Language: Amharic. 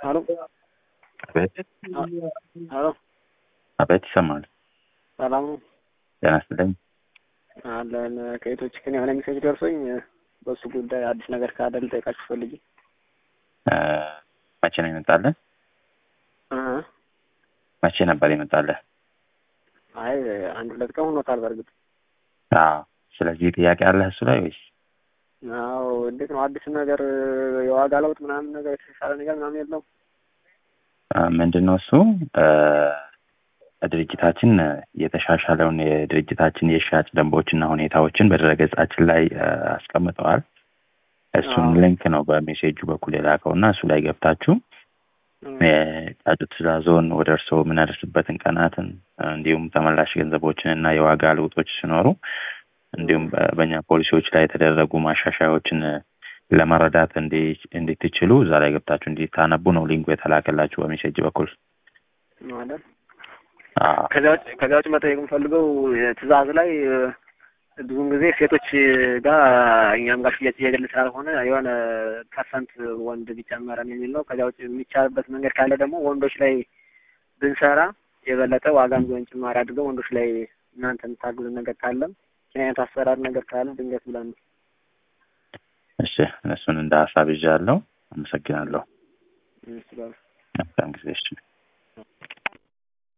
አሎ አቤት አሎ አቤት ይሰማል። ሰላም ነው ጤና ይስጥልኝ። አለን ከየቶች ግን የሆነ ሜሴጅ ደርሶኝ በሱ ጉዳይ አዲስ ነገር ካለ ልጠይቃችሁ ፈልጌ እ መቼ ነው ይመጣልህ? እ መቼ ነበር ይመጣልህ? አይ አንድ ሁለት ቀን ሆኖታል በእርግጥ አዎ። ስለዚህ ጥያቄ አለህ እሱ ላይ ወይስ? አዎ እንዴት ነው አዲስ ነገር የዋጋ ለውጥ ምናምን ነገር የተሻለ ነገር ምናምን የለውም እ ምንድን ነው እሱ እ ድርጅታችን የተሻሻለውን የድርጅታችን የሽያጭ ደንቦችና ሁኔታዎችን በድረገጻችን ላይ እ አስቀምጠዋል። እሱን አዎ። ሊንክ ነው በሜሴጁ በኩል የላከው እና እሱ ላይ ገብታችሁ የጫጩት ትዕዛዞን ወደ እርስዎ የምናደርስበትን ቀናትን እንዲሁም ተመላሽ ገንዘቦችን እና የዋጋ ለውጦች ሲኖሩ እንዲሁም በ- በእኛ ፖሊሲዎች ላይ የተደረጉ ማሻሻያዎችን ለመረዳት እንዲ- እንድትችሉ እዛ ላይ ገብታችሁ እንዲታነቡ ነው ሊንኩ የተላከላችሁ በሜሴጅ በኩል። ማለት አዎ። ከዚያ ውጭ ከዚያ ውጭ መጠየቅ የምፈልገው ትዕዛዝ ላይ እ፣ ብዙውን ጊዜ ሴቶች ጋር እኛም ጋር ሽያጭ እየገለ ስላልሆነ የሆነ ፐርሰንት ወንድ ቢጨመረን የሚል ነው። ከዚያ ውጭ የሚቻልበት መንገድ ካለ ደግሞ ወንዶች ላይ ብንሰራ የበለጠ ዋጋም ቢሆን ጭማሪ አድርገው ወንዶች ላይ እናንተ የምታግዙን ነገር ካለም ይህን አይነት አሰራር ነገር ካለ ድንገት ብለን ነው። እሺ፣ እሱን እንደ ሀሳብ ይዣለሁ። አመሰግናለሁ። እም፣ ስለ- መልካም ጊዜ። እሺ።